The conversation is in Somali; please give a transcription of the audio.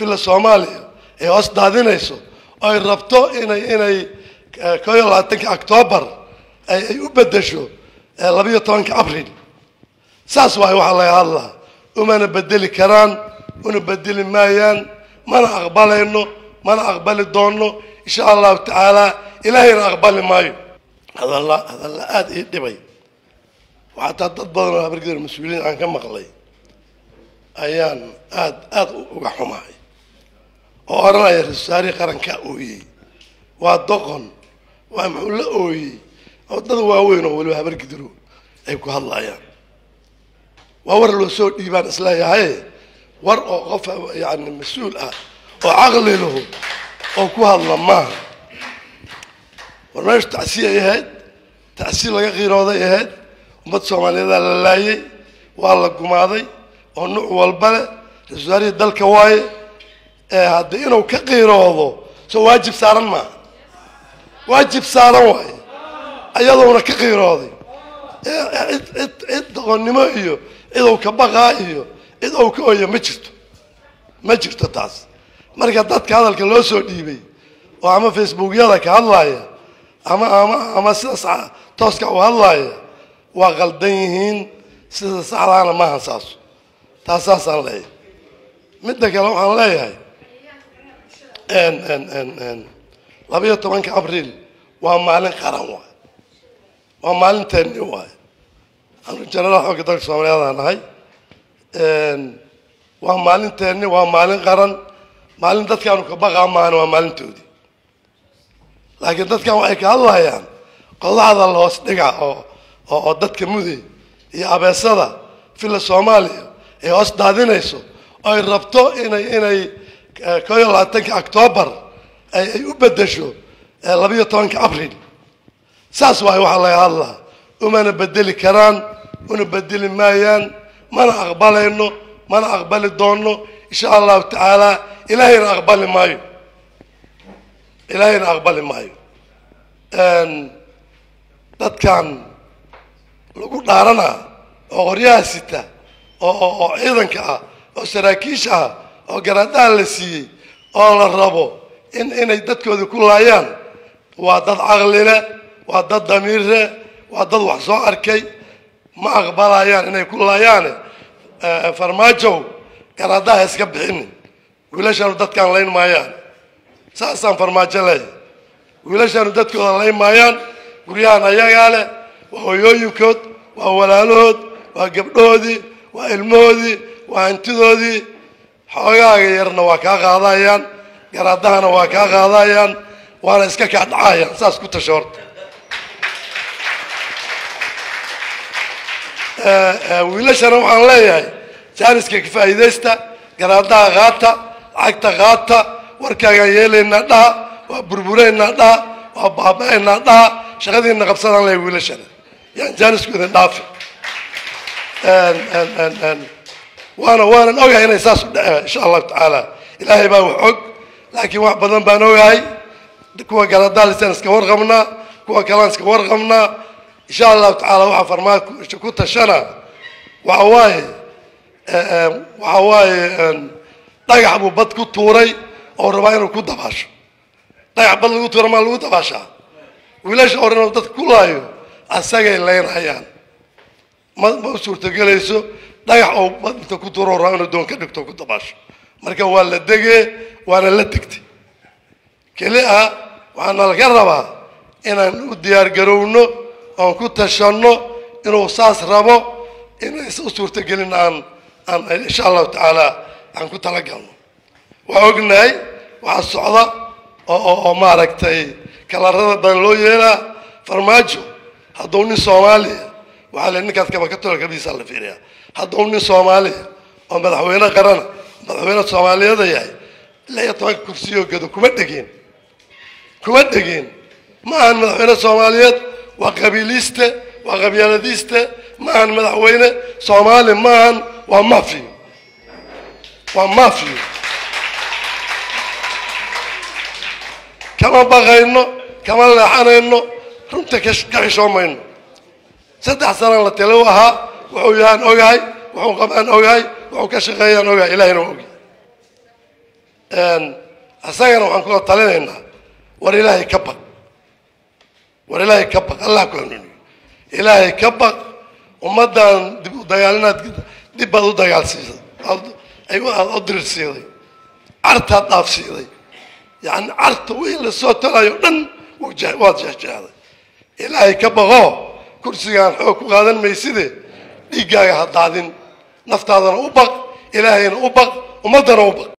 villa soomaaliya ay hoos daadinayso oo ay rabto inay inay koo iyo labaatanka octoobar ay ay u bedesho labayo tobanka abril saas waayo waxaa laga hadlaa umana bedeli karaan una bedeli maayaan mana aqbalayno mana aqbali doono insha allahu tacaala ilaahayna aqbali maayo hadalla hadalla aada ii dhibay waxataa dad badan oo habargidar mas-uuliyiin aan ka maqlay ayaan aada aada uga xumahay oo odhanaya ra-isul wasaarihii qarankaa ooyey waa doqon waa muxuu la ooyey oo dad waaweyn oo weliba habargidiro ay ku hadlayaan waa war loo soo dhiibaan isleeyahay war oo qof yani mas-uul ah oo caqli lahu oo ku hadla maaha war meeshu tacsiya ay ahayd tacsiya laga qiirooday ahayd ummad soomaaliyeedaa la laayay waa la gumaaday oo nuuc walba leh ra-isul wasaarihii dalka waaye ee haddii inuu ka qiiroodo soo waajib saaran maaha waajib saaran waaye ayadoona ka qiirooday cid cid cid doqonnimo iyo cid uu ka baqaa iyo cid uu ka oya ma jirto ma jirto taas marka dadka hadalka loo soo dhiibay oo ama facebookyada ka hadlaaya ama ama ama sida tooska u hadlaaya waa qaldan yihiin sida saxdaana maaha saaso taas saasaan leeyahay midda kale waxaan leeyahay labayo tobanka abriil waa maalin qaran waay waa maalinteeni waay anu jenaraal xooga dalka soomaaliyaadaan nahay waa maalinteeni waa maalin qaran maalin dadkaanu ka baqaa maahana waa maalintoodii laakiin dadkan waxay ka hadlayaan qodaxda la hoos dhiga oo oo dadka muday iyo abeesada villa soomaaliya ay hoos daadinayso oo ay rabto inay inay koo iyo labaatanka octoobar ay ay u bedesho labayo tobanka abril saas waayo waxaa laga hadlaa umana bedeli karaan una bedeli maayaan mana aqbalayno mana aqbali doono insha allahu tacaala ilaahayna aqbali maayo ilaahayna aqbali maayo dadkan lagu dhaaranaa oo qoryaha sita oo oo oo ciidanka ah oo saraakiisha ah oo garaadaha la siiyey oo la rabo in inay dadkooda ku laayaan waa dad caqlile waa dad damiirre waa dad wax soo arkay ma aqbalayaan inay ku laayaane farmaajow garaadaha iska bixinin wiilashaanu dadkaan layn maayaan saasaan farmaajo leeyahy wiilashaanu dadkooda layn maayaan guryahan ayagaa leh waa hoyooyinkood waa walaalahood waa gabdhahoodii waa ilmahoodii waa hantidoodii xoogaaga yarna waa kaa qaadayaan garaadahana waa kaa qaadayaan waana iska kaa dhacayaan saas ku tasho horta wiilashana waxaan leeyahay jaaniska ka faa'iidaysta garaadaha qaata lacagta qaata warkaagaan yeelaynaa dhaha waa burburaynaa dhaha waa baaba-aynaa dhaha shaqadiina qabsadaan leeyahay wiilashana yaan jaanisku idin dhaafi waana waanan ogahay inay saas u dhaceen insha allahu tacaala ilaahay baa wax og laakiin wax badan baan ogahay kuwa galadalisaan iska warqabnaa kuwa kalaan iska warqabnaa insha allahu tacaala waxaa farmaajo ku tashana waxa waaye waxa waaye dhagax buu bad ku tuuray oo rabaa inuu ku dabaasho dhagax bad lagu tuura maa lagu dabaashaa wiilasha hore inuu dadka ku laayo asagay laynhayaan ma ma u suurtagelayso dhagax oo bad inta ku tuuro rabaa inuu doon ka dhigto ku dabaasho marka waa la degee waana la degtay keli ah waxaana laga rabaa inaan u diyaar garowno oon ku tashanno inuu saas rabo inays u suurtagelin aan aan insha allahu tacaala aan ku talagalno waa ognahay waxaa socda oo oo oo maaragtay kalarada badan loo yeelaa farmaajo hadduu nin soomaaliya waxaa le ninkaas kabakatolo kabiisaa la fiiriyaa hadduu nin soomaaliya oo madaxweyne qarana madaxweyne soomaaliyeeda yahay lix iyo tobanka kursiyoo gado kuma dhegeen kuma dhegeen ma ahan madaxweyne soomaaliyeed waa qabiiliste waa qabyaaladiiste ma ahan madaxweyne soomaali ma ahan waa mafiyo waa mafiyo kama baqayno kama leexanayno runta ka ka xishoomayno saddex sanaan la talo ahaa wuxuu yahaan ogahay wuxuu qabaan ogahay wuxuu ka shaqeeyaan ogahay ilahina waa ogyahay isagana waxaan kula talinaynaa war ilaahay ka baq war ilaahay ka baq allah ku hanuuniyo ilaahay ka baq ummaddan dib u dagaalinaad dib baad u dagaalsiisay aad u dirirsiiday cartaad dhaafsiiday yani carta wii lasoo talayo dhan waad jehjehday ilaahay ka baqoo kursigaan xoog ku qaadan mayside dhiiggaaga ha daadin naftaadana u baq ilaahayna u baq ummaddana u baq